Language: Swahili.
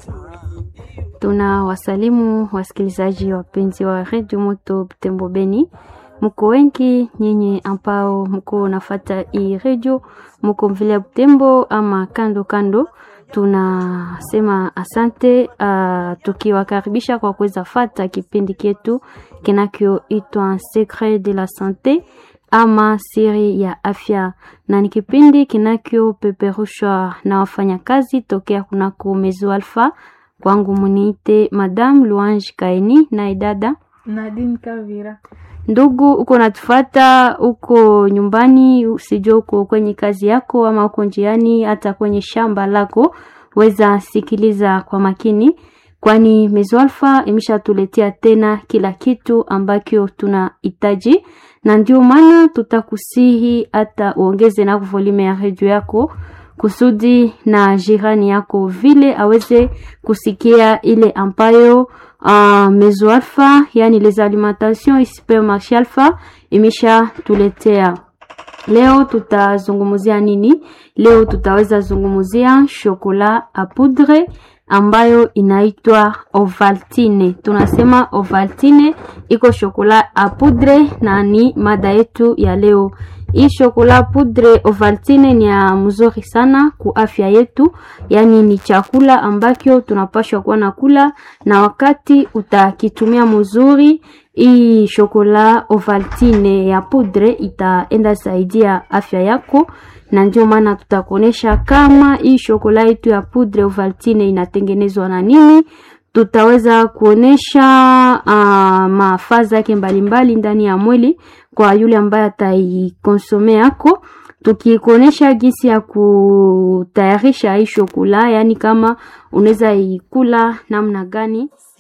Tuna wasalimu wasikilizaji wapenzi wa redio Moto Butembo Beni, mko wengi nyinyi ambao mko nafata hii redio, mko vile Butembo ama kando kando, tunasema asante uh, tukiwakaribisha kwa kuweza fata kipindi chetu kinachoitwa Secret de la Sante ama siri ya afya, na ni kipindi kinachopeperushwa na wafanyakazi tokea kunako Mezo Alpha. Kwangu muniite Madame Luange Kaini na dada Nadine Kavira. Ndugu, uko natufata uko nyumbani, usijua uko kwenye kazi yako ama uko njiani, hata kwenye shamba lako, weza sikiliza kwa makini, kwani Mezo Alpha imeshatuletea tena kila kitu ambacho tunahitaji, na ndio maana tutakusihi hata uongeze na volume ya redio yako kusudi na jirani yako vile aweze kusikia ile ambayo uh, Mezo Alpha yani les alimentations supermarché Alpha imesha tuletea. Leo tutazungumzia nini? Leo tutaweza zungumzia shokola a poudre ambayo inaitwa Ovaltine. Tunasema Ovaltine iko shokola a poudre na ni mada yetu ya leo. Hii shokola poudre Ovaltine ni ya mzuri sana ku afya yetu, yaani ni chakula ambacho tunapashwa kuwa na kula, na wakati utakitumia mzuri, hii shokola Ovaltine ya poudre itaenda saidia afya yako, na ndio maana tutakuonesha kama hii shokola yetu ya poudre Ovaltine inatengenezwa na nini tutaweza kuonesha uh, mafaa yake mbalimbali ndani ya mwili kwa yule ambaye ataikonsome yako, tukikuonesha jinsi ya kutayarisha hii shokula, yaani kama unaweza ikula namna gani